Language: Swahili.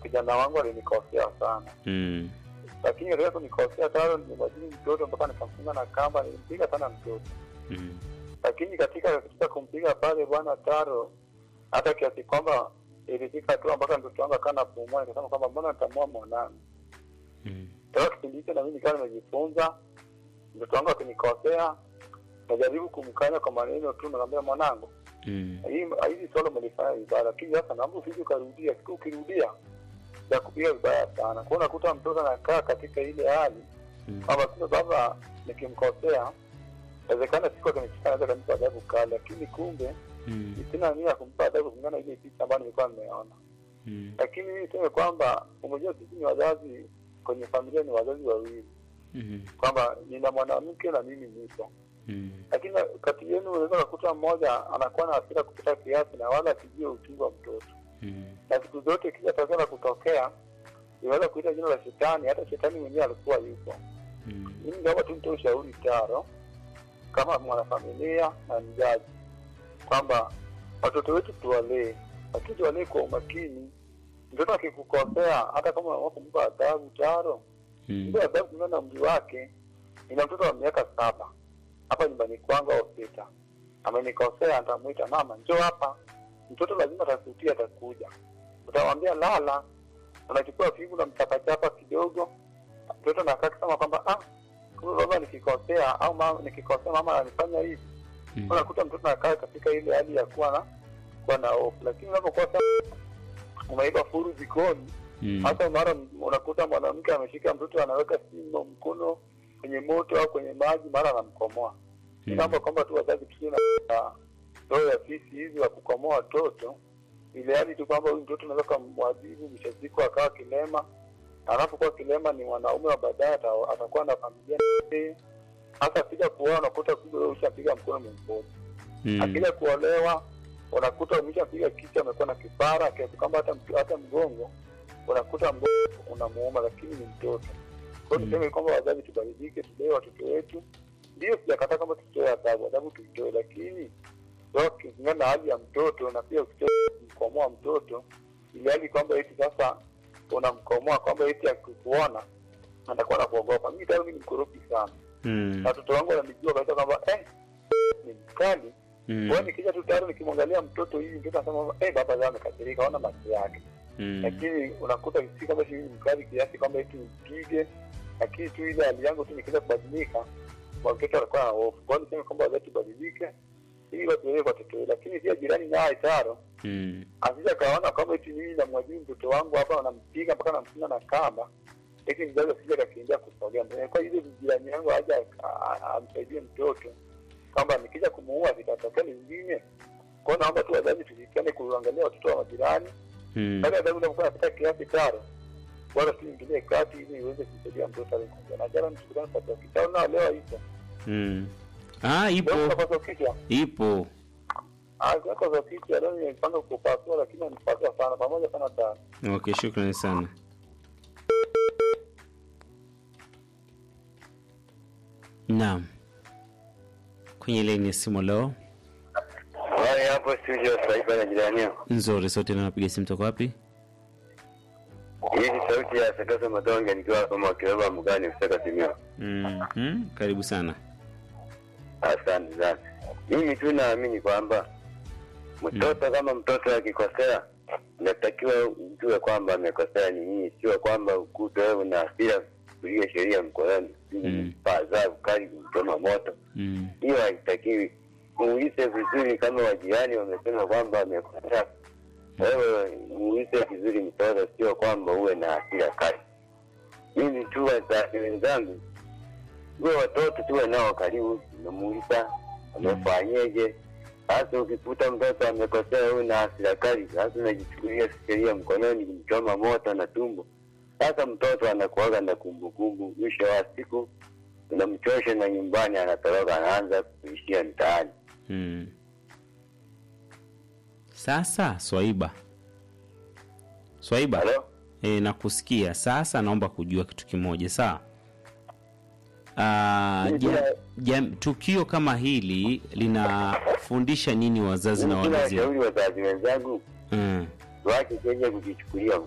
kijana wangu alinikosea sana, Mm. lakini katika kunikosea taro nimebadili mtoto mpaka nikamfunga na kamba, nilimpiga sana mtoto. Mm. Lakini katika katika kumpiga pale bwana Taro, hata kiasi kwamba ilifika hatua mpaka mtoto wangu akawa napumua, nikasema kwamba mbona nitamua mwanangu. Mm. Toka kipindi hicho na mimi nikawa nimejifunza, mtoto wangu akinikosea najaribu kumkanya kwa maneno tu, naambia mwanangu, Mm. hii hili swala umelifanya vibaya, lakini sasa naomba usije ukarudia. Siku ukirudia ya kupiga vibaya sana. Kwa hiyo unakuta mtoto anakaa katika ile hali Mm. kwamba sasa baba nikimkosea, inawezekana siku akinichika naweza kampa adhabu kali, lakini kumbe Mm. sina nia ya kumpa adhabu kulingana na ile picha ambayo nilikuwa nimeona. Mm. Lakini mimi niseme kwamba umejua, sisi ni wazazi kwenye familia, ni wazazi wawili, Mm. kwamba nina mwanamke na mimi nipo Mm. lakini kati yenu unaweza kukuta mmoja anakuwa na hasira kupita kiasi na wala asijue uchungu wa mtoto, Mm. na siku zote kila tatizo la kutokea inaweza kuita jina la shetani. Hata shetani mwenyewe alikuwa yupo. Mm. Mimi naomba tu nitoe ushauri Taro, kama mwanafamilia na mzazi, kwamba watoto wetu tuwalee, lakini tuwalee kwa umakini. Mtoto akikukosea, hata kama unaamua kumpa adhabu Taro, Mm. mpe adhabu kulingana na umri wake. Nina mtoto wa miaka saba hapa nyumbani kwangu au sita, amenikosea, nitamwita mama, njoo hapa. Mtoto lazima atasutia, atakuja, utamwambia lala, unachukua figu na mchapachapa kidogo, mtoto nakaa kusema kwamba ah, kumbe baba nikikosea au mama nikikosea mama ananifanya hivi. Mm. Unakuta mtoto anakaa katika ile hali ya kuwa na kuwa na hofu, lakini unapokuwa sasa umeiba furu jikoni Mm. hata mara unakuta mwanamke ameshika mtoto anaweka simu mkono kwenye moto au kwenye maji, mara anamkomoa. Mm. Inaomba kwamba tu wazazi tusiwe na roho ya fisi hizi wa kukomoa watoto, ile hali tu kwamba huyu mtoto unaweza kumwadhibu, mwisho wa siku akawa kilema. Anapokuwa kilema ni mwanaume wa baadaye, ata- atakuwa na familia na yeye. hasa akija kuoa unakuta kumbe wewe ushapiga mkono mwingine Mm. akija kuolewa unakuta umeshapiga kichwa, amekuwa na kipara kiasi kwamba hata mtu- hata mgongo unakuta mgongo unamuuma, lakini ni mtoto. Kwa hiyo Mm. tuseme kwamba wazazi tubadilike, tulee watoto wetu. Ndio sijakataa kwamba tutoe adhabu, adhabu tuitoe, lakini sio kulingana na hali ya mtoto, na pia usitoe kumkomoa mtoto ili hali kwamba eti sasa unamkomoa kwamba eti akikuona atakuwa na kuogopa. Mimi tayari mimi ni mkorofi sana, Mm. na watoto wangu wananijua kabisa kwamba eh, ni mkali Mm. kwa hiyo nikija tu tayari nikimwangalia mtoto hivi mtoto anasema eh, baba zao amekasirika, ona macho yake. Mm. Lakini unakuta si kama shilingi mkali kiasi kwamba eti mpige, lakini tu ile hali yangu tu nikiweza kubadilika, kwa mtoto anakuwa na hofu. Kwa hiyo niseme kwamba wazazi tubadilike ili watuelewe kwa watoto wetu, lakini pia jirani naye taro Mm. asija kaona kwamba eti mimi namwajiri mtoto wangu hapa, nampiga mpaka namfunga na kamba, eti mzazi asija kakimbia kusogea mbele. Kwa hiyo jirani yangu aja amsaidie mtoto kwamba nikija kumuua vitatokea lingine. Kwa hiyo naomba tu wazazi tushirikiane kuangalia watoto wa majirani, Mm. baada ya adhabu inapokuwa inapita kiasi taro, bora tuingilie kati ili iweze kumsaidia mtoto aliyekuja na jana. Mtukutane kwa kitao na leo ipo Mm. Ah, ipo leo kwa kichwa ipo. ah, kwa kwa kichwa leo nimepanga kupasua, lakini anipasua sana pamoja sana tano. Okay, shukrani sana. Naam, kwenye laini ya simu leo Wale hapo studio Saiba na jirani yako. nzuri, sote na napiga simu toka wapi? Hii ni sauti ya Sakaso Madonge nikiwa kama kiroba mgani kutoka Simio. Mhm, karibu sana. Asante sana. Mimi tu naamini kwamba mtoto kama mtoto akikosea inatakiwa ujue kwamba amekosea ni nini, sio kwamba ukute wewe una hasira kulia sheria mkononi Mm. paa adhabu kali kumchoma moto. Mm. Hiyo haitakiwi. Muulize vizuri, kama wajirani wamesema kwamba amekosea, wewe muulize vizuri mtoto, sio kwamba uwe na hasira kali. Mimi tu wazazi wenzangu, uwe watoto tuwe nao karibu, unamuuliza amefanyeje. Sasa ukikuta mtoto amekosea, wewe na hasira kali, sasa unajichukulia sheria mkononi, kumchoma moto na tumbo. Sasa mtoto anakuaga na kumbukumbu, mwisho wa siku unamchosha na nyumbani, anatoroka, anaanza kuishia mtaani. Mm. Sasa Swaiba, Swaiba, Halo? e, nakusikia sasa. Naomba kujua kitu kimoja sawa. Ah, ja, ja, tukio kama hili linafundisha nini wazazi na Mimi walezi? nawashauri wazazi wenzangu Mm. tuache Kenya kujichukulia